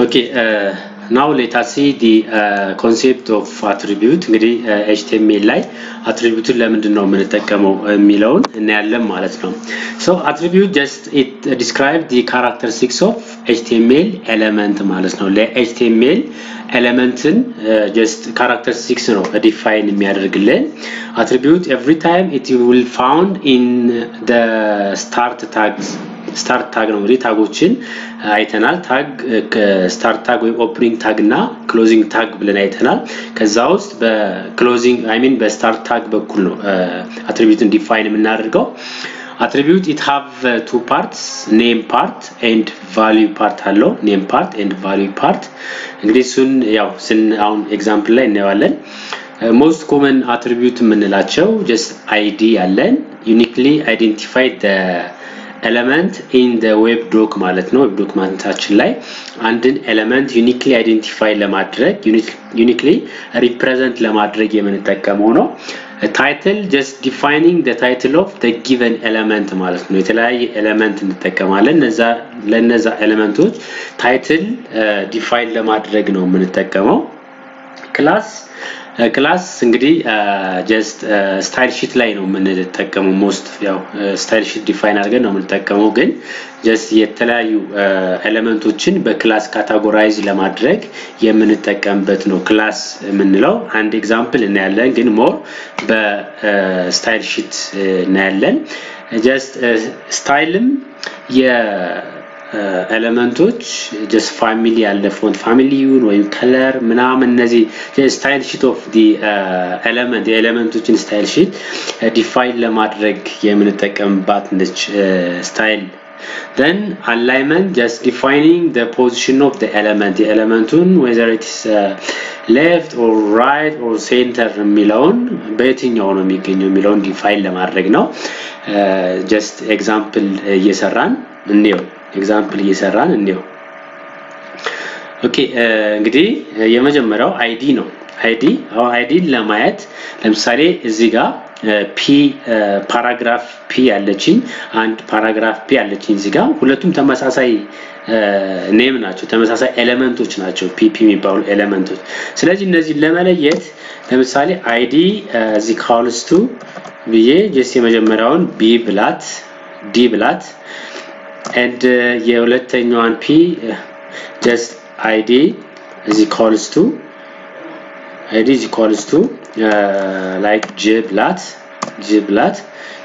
ኦኬ ናው ሌት አስ ሲ ዲ ኮንሴፕት ኦፍ አትሪቢዩት እንግዲህ ኤችቲኤምኤል ላይ አትሪቢዩትን ለምንድን ነው የምንጠቀመው የሚለውን እናያለን ማለት ነው። ሶ አትሪቢዩት ጀስት ኢት ዲስክራይብ ዲ ካራክተሪስቲክስ ኦፍ ኤችቲኤምኤል ኤሌመንት ማለት ነው። ለኤችቲኤምኤል ኤሌመንትን ጀስት ካራክተሪስቲክስ ነው ዲፋይን የሚያደርግልን። አትሪቢዩት ኤቭሪ ታይም ኢት ዊል ፋውንድ ኢን ደ ስታርት ታግስ ስታርት ታግ ነው እንግዲህ ታጎችን አይተናል። ታግ ስታርት ታግ ወይም ኦፕኒንግ ታግ እና ክሎዚንግ ታግ ብለን አይተናል። ከዛ ውስጥ በክሎዚንግ አይ ሚን በስታርት ታግ በኩል ነው አትሪቢዩትን ዲፋይን የምናደርገው። አትሪቢዩት ኢት ሃቭ ቱ ፓርትስ ኔም ፓርት ኤንድ ቫሊዩ ፓርት አለው። ኔም ፓርት ኤንድ ቫሊዩ ፓርት እንግዲህ እሱን ያው ስን አሁን ኤግዛምፕል ላይ እናየዋለን። ሞስት ኮመን አትሪቢዩት የምንላቸው ጀስት አይዲ ያለን ዩኒክሊ አይዴንቲፋይ ኤለመንት ኢን ደ ዌብ ዶክ ማለት ነው። ዌብ ዶክመንታችን ላይ አንድን ኤለመንት ዩኒክሊ አይዴንቲፋይ ለማድረግ ዩኒክሊ ሪፕሬዘንት ለማድረግ የምንጠቀመው ነው። ታይትል ጀስት ዲፋይኒንግ ደ ታይትል ኦፍ ደ ጊቨን ኤለመንት ማለት ነው። የተለያየ ኤለመንት እንጠቀማለን። ለነዛ ኤለመንቶች ታይትል ዲፋይን ለማድረግ ነው የምንጠቀመው። ክላስ ክላስ እንግዲህ ጀስት ስታይል ሺት ላይ ነው የምንጠቀመው። ሞስት ያው ስታይል ሺት ዲፋይን አድርገን ነው የምንጠቀመው፣ ግን ጀስት የተለያዩ ኤሌመንቶችን በክላስ ካታጎራይዝ ለማድረግ የምንጠቀምበት ነው ክላስ የምንለው። አንድ ኤግዛምፕል እናያለን፣ ግን ሞር በስታይል ሺት እናያለን። ጀስት ስታይልም ኤሌመንቶች ጀስት ፋሚሊ ያለ ፎንት ፋሚሊውን ወይም ከለር ምናምን እነዚህ ስታይል ሺት ኦፍ ዲ ኤሌመንት የኤሌመንቶችን ስታይል ሺት ዲፋይን ለማድረግ የምንጠቀምባት ነች ስታይል then alignment just defining the position of the element የኤሌመንቱን whether it is uh, left or right or center የሚለውን በየትኛው ነው የሚገኘው የሚለውን ዲፋይን ለማድረግ ነው ጀስት ኤግዛምፕል እየሰራን እንየው ኤግዛምፕል እየሰራን እንየው። ኦኬ እንግዲህ የመጀመሪያው አይዲ ነው። አይዲ አሁን አይዲን ለማየት ለምሳሌ እዚህ ጋር ፒ ፓራግራፍ ፒ ያለችኝ አንድ ፓራግራፍ ፒ ያለችኝ እዚህ ጋር ሁለቱም ተመሳሳይ ኔም ናቸው፣ ተመሳሳይ ኤሌመንቶች ናቸው ፒፒ የሚባሉ ኤሌመንቶች። ስለዚህ እነዚህን ለመለየት ለምሳሌ አይዲ እዚህ ካውልስቱ ብዬ ጀስት የመጀመሪያውን ቢ ብላት ዲ ብላት and uh, የሁለተኛዋን ፒ just id is equals to id is equals to uh, like j ብላት j ብላት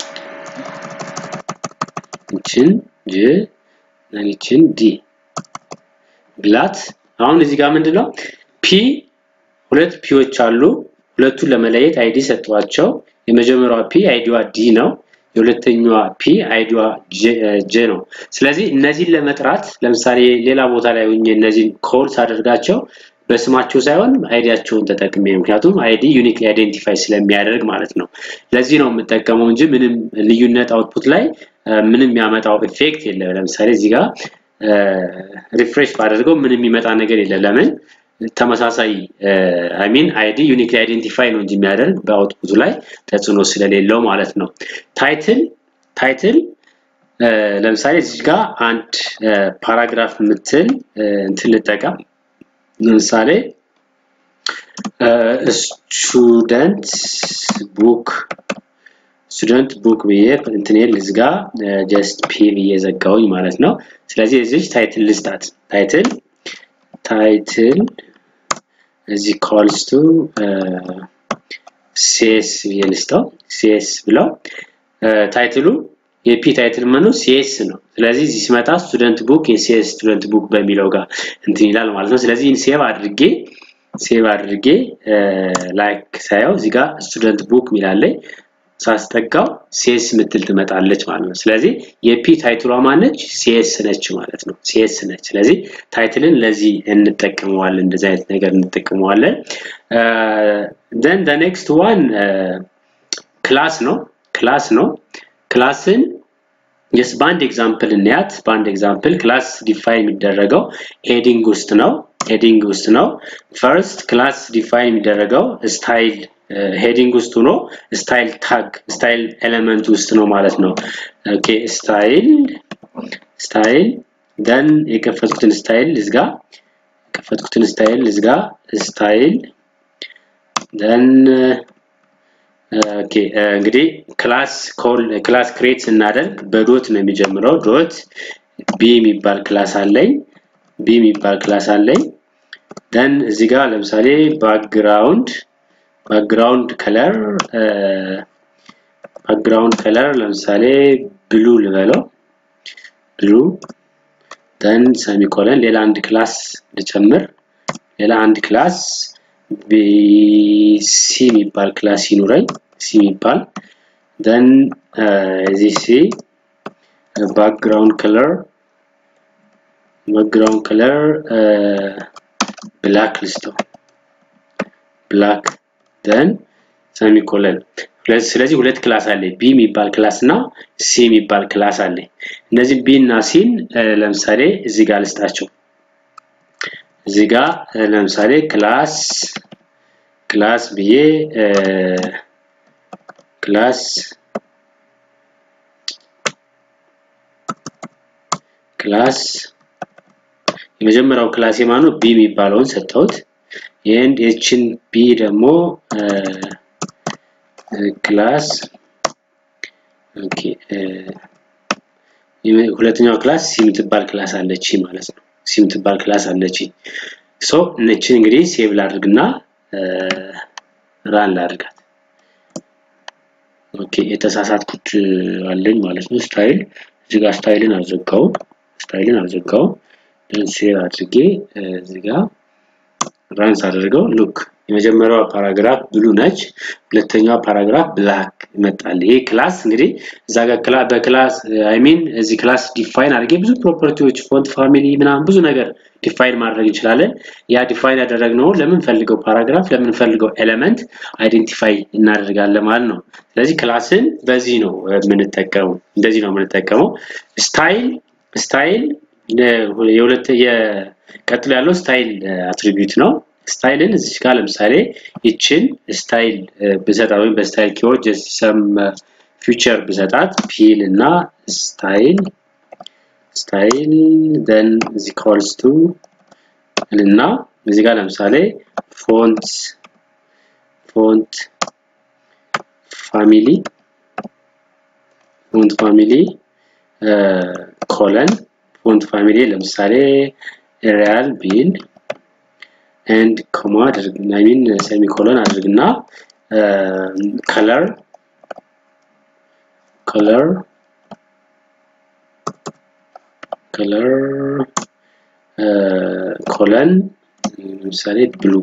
ይችን j ይችን ዲ ብላት አሁን እዚህ ጋር ምንድነው ፒ ሁለት ፒዎች አሉ ሁለቱን ለመለየት አይዲ ሰጥቷቸው የመጀመሪያዋ ፒ አይዲዋ ዲ ነው የሁለተኛዋ ፒ አይዲዋ ጄ ነው። ስለዚህ እነዚህን ለመጥራት ለምሳሌ ሌላ ቦታ ላይ ሆኜ እነዚህን ኮል ሳደርጋቸው በስማቸው ሳይሆን አይዲያቸውን ተጠቅሜ ምክንያቱም አይዲ ዩኒክ አይዴንቲፋይ ስለሚያደርግ ማለት ነው። ለዚህ ነው የምጠቀመው እንጂ ምንም ልዩነት አውትፑት ላይ ምንም የሚያመጣው ኢፌክት የለም። ለምሳሌ እዚህ ጋር ሪፍሬሽ ባደርገው ምንም የሚመጣ ነገር የለም። ለምን ተመሳሳይ አይ ሚን አይዲ ዩኒክሊ አይዴንቲፋይ ነው እንጂ የሚያደርግ በአውትፑቱ ላይ ተጽዕኖ ስለሌለው ማለት ነው። ታይትል ታይትል ለምሳሌ እዚህ ጋር አንድ ፓራግራፍ የምትል እንትን ልጠቀም። ለምሳሌ ስቱደንት ቡክ ስቱደንት ቡክ ብዬ እንትኔ ልዝጋ ጀስት ፒ ብዬ ዘጋውኝ ማለት ነው። ስለዚህ እዚች ታይትል ልስጣት ታይትል ታይትል እዚህ ኮልስ ቱ ሲኤስ ብዬ ልስጠው ሲኤስ ብለው ታይትሉ የፒ ታይትል መኑ ሲኤስ ነው። ስለዚህ እዚህ ሲመጣ ስቱደንት ቡክ የሲኤስ ስቱደንት ቡክ በሚለው ጋር እንትን ይላል ማለት ነው። ስለዚህ ሴቭ አድርጌ ሴቭ አድርጌ ላይክ ሳየው እዚህ ጋር ስቱደንት ቡክ ሚላለኝ ሳስጠጋው ሲኤስ ምትል ትመጣለች ማለት ነው። ስለዚህ የፒ ታይትሏ ማነች? ሲኤስ ነች ማለት ነው። ሲኤስ ነች። ስለዚህ ታይትልን ለዚህ እንጠቀመዋለን፣ እንደዚህ አይነት ነገር እንጠቀመዋለን። ደን ደ ኔክስት ዋን ክላስ ነው። ክላስ ነው። ክላስን ጀስ በአንድ ኤግዛምፕል እንያት። በአንድ ኤግዛምፕል ክላስ ዲፋይን የሚደረገው ሄዲንግ ውስጥ ነው። ሄዲንግ ውስጥ ነው። ፈርስት ክላስ ዲፋይን የሚደረገው ስታይል ሄዲንግ ውስጥ ሆኖ ስታይል ታግ ስታይል ኤሌመንት ውስጥ ነው ማለት ነው። ኦኬ ስታይል ስታይል ደን የከፈቱትን ስታይል እዝጋ የከፈትኩትን ስታይል እዚህ ጋር ስታይል ደን ኦኬ እንግዲህ ክላስ ኮል ክላስ ክሬት ስናደርግ በዶት ነው የሚጀምረው። ዶት ቢ የሚባል ክላስ አለኝ ቢ የሚባል ክላስ አለኝ። ደን እዚህ ጋር ለምሳሌ ባክግራውንድ ባክግራውንድ ከለር ባክግራውንድ ከለር ለምሳሌ ብሉ ልበለው ብሉ ደን ሰሚኮለን ሌላ አንድ ክላስ ልጨምር ሌላ አንድ ክላስ ሲ የሚባል ክላስ ይኑረኝ ሲ የሚባል ደን እዚህ ሲ ባክግራውንድ ከለር ባክግራውንድ ከለር ብላክ ልስተው ብላክ ደን ሰሚኮለን ስለዚህ ሁለት ክላስ አለ ቢ የሚባል ክላስ እና ሲ የሚባል ክላስ አለ እነዚህ ቢ እና ሲን ለምሳሌ እዚህ ጋር ልስጣቸው እዚህ ጋር ለምሳሌ ክላስ ክላስ ብዬ ክላስ ክላስ የመጀመሪያው ክላስ የማኑ ቢ የሚባለውን ሰጠሁት ይህን ኤችን ቢ ደግሞ ክላስ ኦኬ ሁለተኛው ክላስ ሲ የምትባል ክላስ አለች ማለት ነው ሲ የምትባል ክላስ አለች ሶ እነችን እንግዲህ ሴቭ ላድርግና ራን ላድርጋት ኦኬ የተሳሳትኩት አለኝ ማለት ነው ስታይል እዚህ ጋር ስታይልን አልዘጋው ስታይልን አልዘጋው ሴቭ አድርጌ እዚህ ጋር ራንስ አድርገው ሉክ የመጀመሪያዋ ፓራግራፍ ብሉ ነች ሁለተኛዋ ፓራግራፍ ብላክ ይመጣል ይሄ ክላስ እንግዲህ እዛ ጋር በክላስ አይ ሚን እዚህ ክላስ ዲፋይን አድርጌ ብዙ ፕሮፐርቲዎች ፎንት ፋሚሊ ምናምን ብዙ ነገር ዲፋይን ማድረግ እንችላለን ያ ዲፋይን ያደረግነው ለምንፈልገው ፓራግራፍ ለምንፈልገው ኤሌመንት አይዴንቲፋይ እናደርጋለን ማለት ነው ስለዚህ ክላስን በዚህ ነው የምንጠቀመው እንደዚህ ነው የምንጠቀመው ስታይል ስታይል የሁለት የቀጥሎ ያለው ስታይል አትሪቢዩት ነው ስታይልን እዚህ ጋር ለምሳሌ ይችን ስታይል ብሰጣት ወይም በስታይል ኪወርድ ሰም ፊውቸር ብሰጣት ፒል እና ስታይል ስታይል ደን እዚ ኮልስ ቱ እና እዚህ ጋር ለምሳሌ ፎንት ፎንት ፋሚሊ ፎንት ፋሚሊ ኮለን ፎንት ፋሚሊ ለምሳሌ ሪያል ቢል ኤንድ ኮማ አድርግ አይ ሚን ሴሚኮሎን አድርግና ከለር ከለር ከለር ኮለን ለምሳሌ ብሉ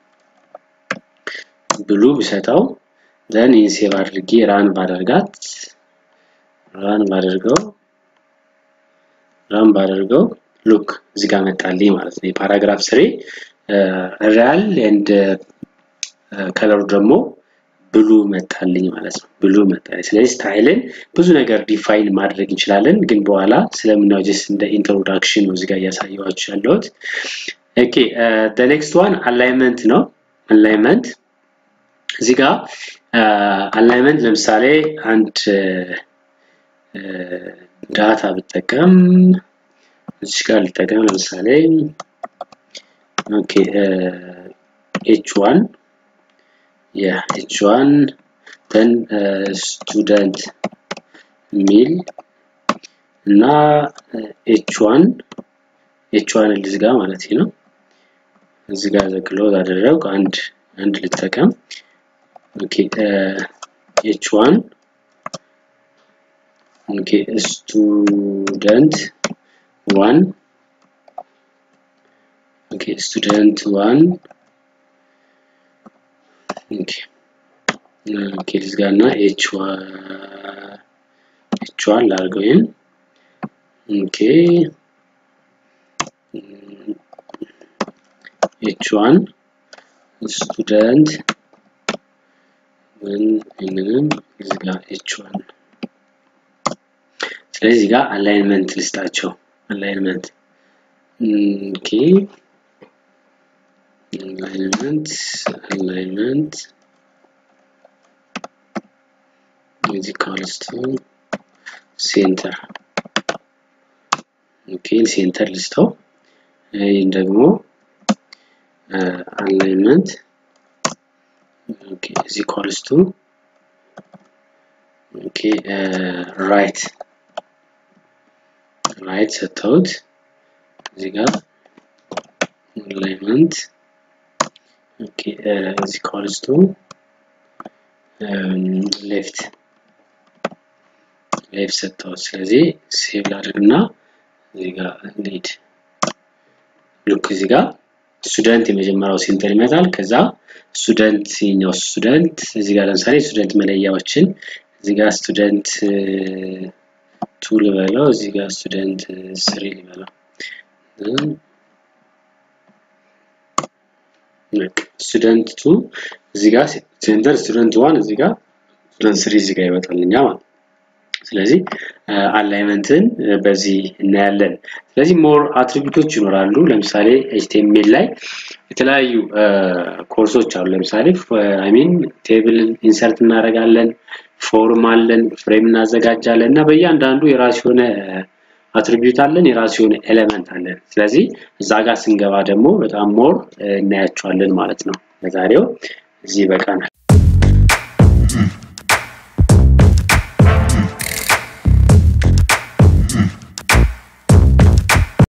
ብሉ ብሰጠው ዘን ይህን ሴቭ አድርጌ ራን ባደርጋት ራን ባደርገው ራን ባደርገው ሉክ እዚህ ጋር መጣልኝ ማለት ነው የፓራግራፍ ስሬ ሪያል ኤንድ ከለሩ ደግሞ ብሉ መጣልኝ ማለት ነው ብሉ መጣልኝ ስለዚህ ስታይልን ብዙ ነገር ዲፋይን ማድረግ እንችላለን ግን በኋላ ስለምናየው ጀስት እንደ ኢንትሮዳክሽን ነው እዚጋ እያሳየዋችሁ ያለሁት ኦኬ ኔክስት ዋን አላይመንት ነው አላይመንት እዚህ ጋር አላይመንት ለምሳሌ አንድ ዳታ ብጠቀም እዚህ ጋር ልጠቀም ለምሳሌ ኦኬ ኤች ዋን ያ ኤች ዋን ደን ስቱደንት ሚል እና ኤች ዋን ኤች ዋን ልዝጋ ማለት ነው እዚህ ጋር ዘግሎ አደረግ አንድ አንድ ልጠቀም ኦኬ ኤች ዋን ኦኬ ስቱደንት ዋን ኦኬ ስቱደንት ዋን ኦኬ ኦኬ ልዝጋ እና ኤች ኤች ዋን ላድርገው ይህን ኦኬ ኤች ዋን ስቱደንት ይህንንም ልዝጋ ኤች ዋን ስለዚህ ጋር አላይንመንት ልስጣቸው አላይንመንት ኦኬ አላይንመንት አላይንመንት is equals to ሴንተር ኦኬ ሴንተር ልስተው ይህን ደግሞ አላይንመንት ኦኬ is equals to ኦኬ ራይት ራይት ሰጥተውት እዚህ ጋር አላይንመንት ኦኬ is equals to ሌፍት ሌፍት ሰጥተውት ስለዚህ ሴቭ ላድርግና እዚህ ጋር እንሂድ ልክ እዚህ ጋር ስቱደንት የመጀመሪያው ሴንተር ይመጣል። ከዛ ስቱደንት የኛው ስቱደንት እዚህ ጋር ለምሳሌ ስቱደንት መለያዎችን እዚህ ጋር ስቱደንት ቱ ልበለው፣ እዚህ ጋር ስቱደንት ስሪ ልበለው። ስቱደንት ቱ እዚህ ጋር ሴንተር ስቱደንት ዋን እዚህ ጋር ስቱደንት ስሪ እዚህ ጋር ይወጣልኛ ማለት ስለዚህ አላይመንትን በዚህ እናያለን። ስለዚህ ሞር አትሪቢዩቶች ይኖራሉ። ለምሳሌ ኤችቲኤምኤል ላይ የተለያዩ ኮርሶች አሉ። ለምሳሌ አይሚን ቴብል ኢንሰርት እናደርጋለን፣ ፎርም አለን፣ ፍሬም እናዘጋጃለን እና በእያንዳንዱ የራሱ የሆነ አትሪቢዩት አለን፣ የራሱ የሆነ ኤሌመንት አለን። ስለዚህ እዛ ጋር ስንገባ ደግሞ በጣም ሞር እናያቸዋለን ማለት ነው። ለዛሬው እዚህ በቃናል።